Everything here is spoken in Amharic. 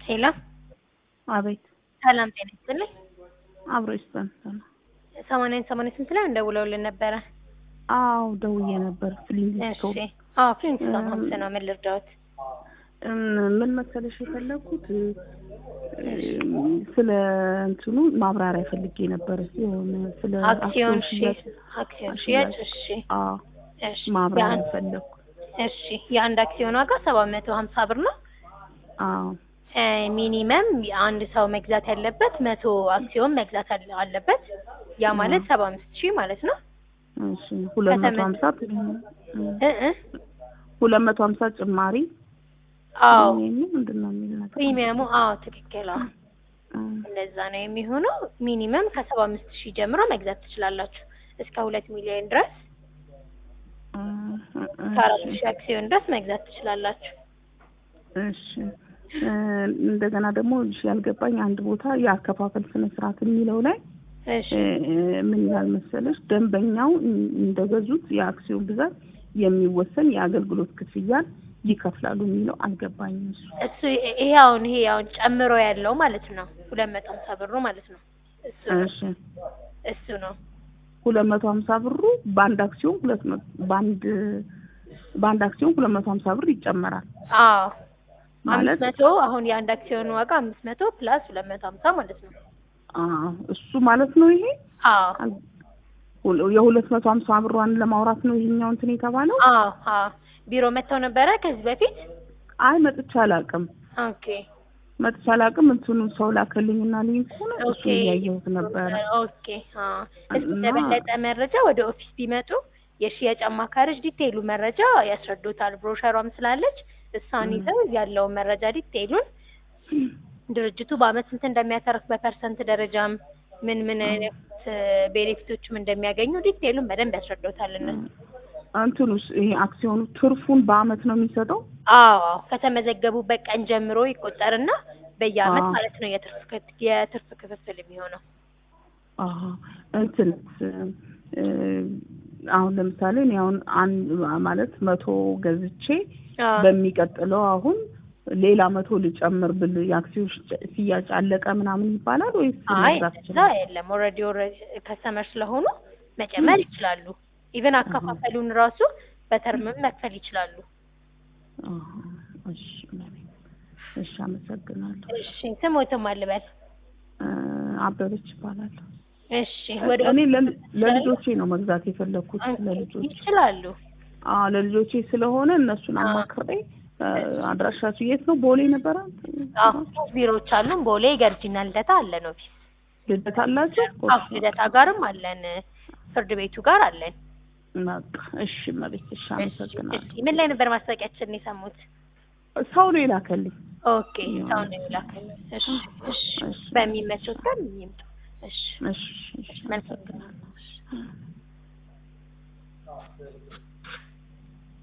ሄሎ አቤት ሰላም ጤና ይስጥልኝ። አብሮ ይስጠን። ሰማንያን ሰማንያ ስንት ላይ እንደውለውልን ነበረ? አዎ ደውዬ ነበር። ፍሊንግስቶን እሺ አዎ ፍሊንግስቶን ሀምስ ነው። ምን ልርዳዎት? ምን መሰለሽ የፈለኩት ስለ እንትኑ ማብራሪያ ፈልጌ ነበር። የሆነ ስለ አክሲዮን ሽያጭ አክሲዮን ሽያጭ እሺ አዎ እሺ ማብራሪያ የአንድ- ፈለኩ። እሺ የአንድ አክሲዮን ዋጋ ሰባት መቶ ሀምሳ ብር ነው። አዎ እ ሚኒመም አንድ ሰው መግዛት ያለበት መቶ አክሲዮን መግዛት አለ- አለበት። ያ ማለት ሰባ አምስት ሺህ ማለት ነው። እሺ ሁለት መቶ ከተመ- ሀምሳ እ እ ሁለት መቶ ሀምሳ ጭማሪ አዎ የሚል ምንድን ነው የሚል ነገር ፕሪሚየሙ አዎ ትክክል አዎ እ እንደዛ ነው የሚሆነው። ሚኒመም ከሰባ አምስት ሺህ ጀምሮ መግዛት ትችላላችሁ እስከ ሁለት ሚሊዮን ድረስ እ ከአራት እሺ ሺህ አክሲዮን ድረስ መግዛት ትችላላችሁ። እሺ እ እንደገና ደግሞ እሺ ያልገባኝ አንድ ቦታ የአከፋፈል ስነ ስርዓት የሚለው ላይ እሺ እ ምን ይላል መሰለሽ ደንበኛው እንደገዙት የአክሲዮን ብዛት የሚወሰን የአገልግሎት ክፍያን ይከፍላሉ የሚለው አልገባኝም። እሱ እሱ ይሄ አሁን ይሄ አሁን ጨምሮ ያለው ማለት ነው ሁለት መቶ ሀምሳ ብሩ ማለት ነው እሱ ነው እሺ እሱ ነው ሁለት መቶ ሀምሳ ብሩ በአንድ አክሲዮን ሁለት መቶ በአንድ በአንድ አክሲዮን ሁለት መቶ ሀምሳ ብር ይጨመራል አዎ ማለት አምስት መቶ አሁን የአንድ አክሲዮን ዋጋ አምስት መቶ ፕላስ ሁለት መቶ ሀምሳ ማለት ነው አ እሱ ማለት ነው ይሄ አዎ ሁለ- የሁለት መቶ ሀምሳ ብሯን ለማውራት ነው ይሄኛው እንትን የተባለው። አዎ አዎ ቢሮ መጥተው ነበረ ከዚህ በፊት አይ መጥቼ አላውቅም ኦኬ መጥቼ አላውቅም። እንትኑ ሰው ላከልኝና ሊንኩን እሱ ኦኬ እያየሁት ነበረ። ኦኬ አዎ እስኪ እና- ለበለጠ መረጃ ወደ ኦፊስ ቢመጡ የሽያጭ አማካሪዎች ዲቴይሉ መረጃ ያስረዱታል። ብሮሸሯም ስላለች እሷን ይዘው ያለውን መረጃ ዲቴይሉን ድርጅቱ በአመት ስንት እንደሚያተርፍ በፐርሰንት ደረጃም ምን ምን አይነት ቤኔፊቶችም እንደሚያገኙ ዲቴይሉን በደንብ ያስረዱታል እነሱ። እንትኑስ ይሄ አክሲዮኑ ትርፉን በአመት ነው የሚሰጠው? አዎ አዎ ከተመዘገቡበት ቀን ጀምሮ ይቆጠርና በየአመት አዎ። ማለት ነው የትርፍ ክፍ- የትርፍ ክፍፍል የሚሆነው። አሀ እንትንስ እ አሁን ለምሳሌ እኔ አሁን አንድ ማለት መቶ ገዝቼ አዎ በሚቀጥለው አሁን ሌላ መቶ ልጨምር ብል የአክሲዮን ሽጭ- ሽያጭ አለቀ ምናምን ይባላል ወይስ አይ መግዛት እዛ ይችላል? የለም። ኦልሬዲ ኦልሬዲ ከስተመር ስለሆኑ መጨመር ይችላሉ። ኢቨን አከፋፈሉን ራሱ በተርምም መክፈል ይችላሉ። አሀ፣ እሺ መቤት፣ እሺ አመሰግናለሁ። እሺ ስሞትም አልበል። እ አበበች ይባላለሁ። እሺ ወደ እኔ ለል- ለልጆቼ ነው መግዛት የፈለኩት ለልጆቼ ይችላሉ። አዎ ለልጆቼ ስለሆነ እነሱን አማክሬ እ አድራሻችሁ የት ነው? ቦሌ ነበረ አዎ ቢሮዎች አሉን። ቦሌ ገርጂና ልደታ አለን ኦፊስ። ልደት አላችሁ? አዎ ልደታ ጋርም አለን። ፍርድ ቤቱ ጋር አለን። በቃ እሺ መቤት፣ እሺ አመሰግናለሁ። እሺ ምን ላይ ነበር ማስታወቂያችንን የሰሙት? ሰው ነው የላከልኝ። ኦኬ ሰው ነው የላከልን። እሺ እሺ እሺ። በሚመቸው ቀን ይምጡ። እሺ እሺ እሺ መልካም አመሰግናለሁ።